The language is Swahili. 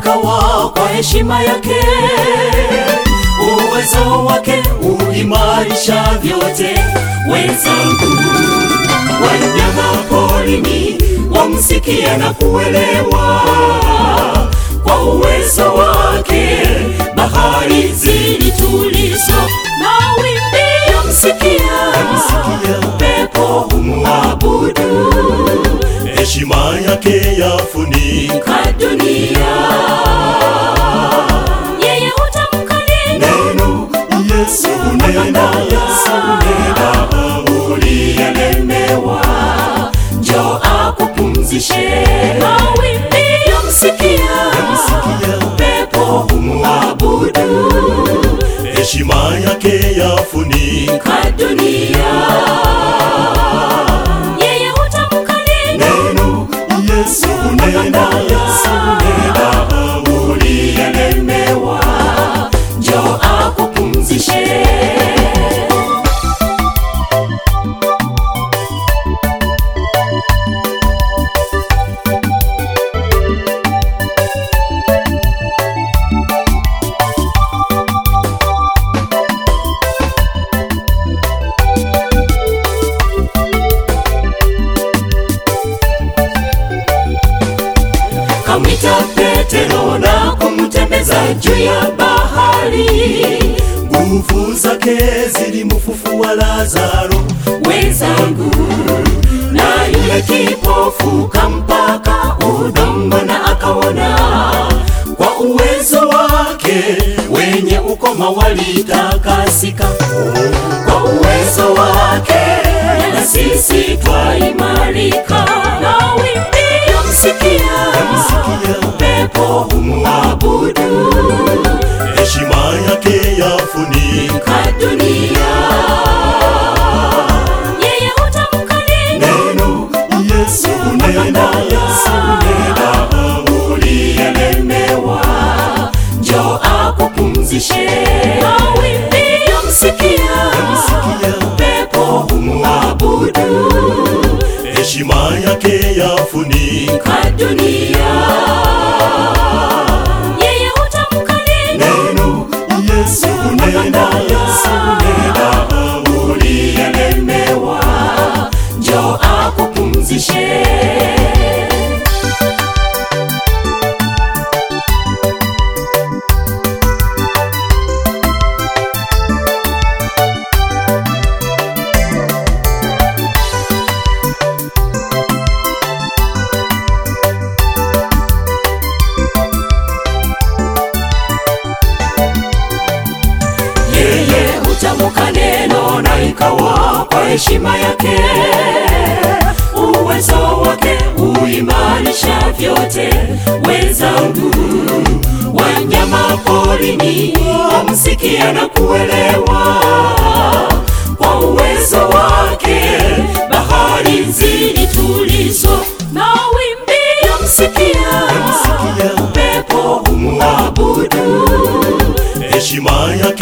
ikawa kwa heshima yake. Uwezo wake uimarisha vyote. Wenzangu, wanyama porini wamsikia na kuelewa kwa uwezo wake bahari zilitulizwa, mawimbi yamsikia, upepo humwabudu, heshima yake yafunika ka dunia. Yeye hutamka neno, neno. Yesu nena, Yesu nena, uliyelemewa, njoo akupumzishe. Mawimbi yamsikia, upepo humwabudu, heshima yake yafunika ka dunia. Yeye hutamka neno, neno. Yesu nena, Yesu nena, uliyelemewa, njoo akupumzishe. Kamwita Petero na kumtembeza juu ya bahari. nguvu zake zilimfufua Lazaro, Wenzangu, na yule kipofu kampaka udongo na akaona. Kwa uwezo wake wenye ukoma walitakasika. Kwa uwezo wake na sisi twaimarika. Mawimbi yamsikia, upepo humwabudu heshima yake yafunika ka dunia. Yeye hutamka neno, neno. Yesu nena, Yesu nena, uliyelemewa, njoo akupumzishe. Mawimbi yamsikia, upepo humwabudu, heshima yake yafunika ka dunia. Yeye hutamka neno, neno. Yesu nena, Yesu nena, uliyelemewa, njoo akupumzishe. Yeye hutamka neno na ikawa kwa heshima yake. Uwezo wake uimarisha vyote. Wenzangu, wanyama porini wamsikia na kuelewa. Kwa uwezo wake bahari zilitulizwa, mawimbi yamsikia, upepo humwabudu heshima yake